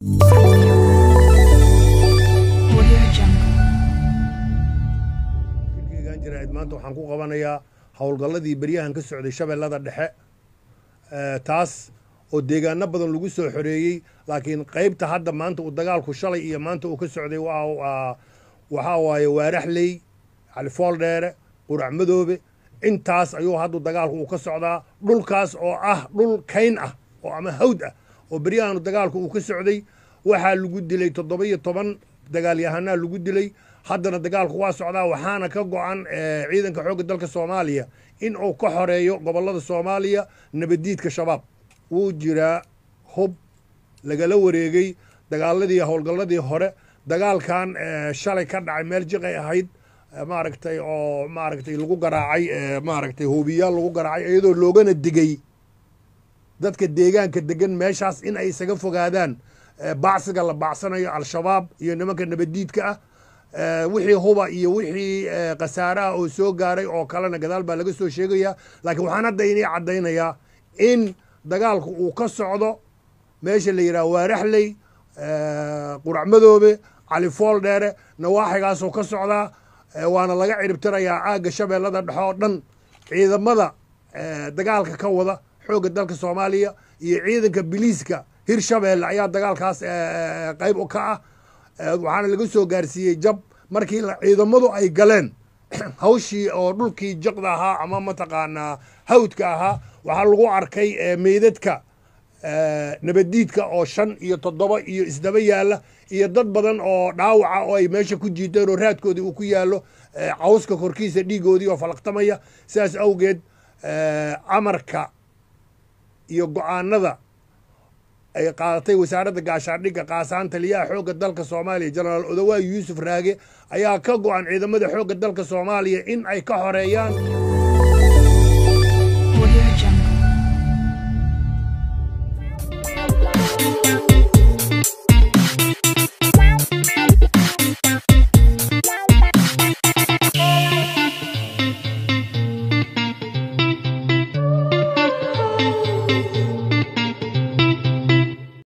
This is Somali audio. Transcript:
Audio Jungle. shirkeygan jaraa'id maanta waxaan ku qabanayaa howlgalladii beryahan ka socday shabeellada dhexe Eh, taas oo deegaano badan lagu soo xoreeyey laakiin qaybta hadda maanta uu dagaalku shalay iyo maanta uu ka socday waa waa- waxaa waaye waaraxley califool dheere qurac madoobe intaas ayuu haddu dagaalku uu ka socdaa dhulkaas oo ah dhul kayn ah oo ama hawd ah oo beryahan dagaalku uu ka socday waxaa lagu dilay toddoba iyo toban dagaalyahanaa lagu dilay haddana dagaalku waa socdaa waxaana ka go-an eh, ciidanka xoogga dalka soomaaliya in uu ka xoreeyo gobollada soomaaliya nabaddiidka shabaab wuu jiraa hub lagala wareegay dagaaladii howlgalladii hore dagaalkan eh, shalay ka dhacay meel jiqay ahayd eh, maaragtay oo maaragtay lagu garaacay eh, maaragtay hoobiyaal lagu garaacay iyadoo loogana digay dadka deegaanka degan meeshaas in ay isaga fogaadaan eh, bacsiga la bacsanayo al-shabaab iyo nimanka nabaddiidka ah Eh, wixii huba iyo wixii eh, khasaare ah oo soo gaaray oo kalena gadaal baa laga soo sheegayaa laakiin waxaan hadda inii caddaynayaa in dagaalku uu ka socdo meesha la yidhaha waaraxley eh, qurac madoobe califool dheere nawaaxigaasoo ka socdaa eh, waana laga ciribtirayaa aagga shabeellada dhexe oo dhan ciidamada eh, dagaalka ka wada xoogga dalka soomaaliya iyo ciidanka biliiska hirshabeelle ayaa dagaalkaas eh, eh, qayb u ka ah Eh, waxaana laga soo gaarsiiyey jab markii la- ciidamadu ay galeen hawshii oo dhulkii jaqda ahaa ama mataqaanaa hawdka ahaa waxaa lagu arkay eh, meydadka eh, nabaddiidka oo shan iyo toddoba iyo isdaba yaalla iyo dad badan oo dhaawaca oo ay meesha ku jiiteen oo raadkoodii uu ku yaallo eh, cawska korkiisa dhiigoodii oo falaqtamaya sidaas awgeed eh, amarka iyo go-aanada ay qaadatay wasaaradda gaashaandhigga qaasaan taliyaha xoogga dalka soomaaliya jenaraal odawaa yuusuf raage ayaa ka go-an ciidamada xoogga dalka soomaaliya in ay ka xoreeyaan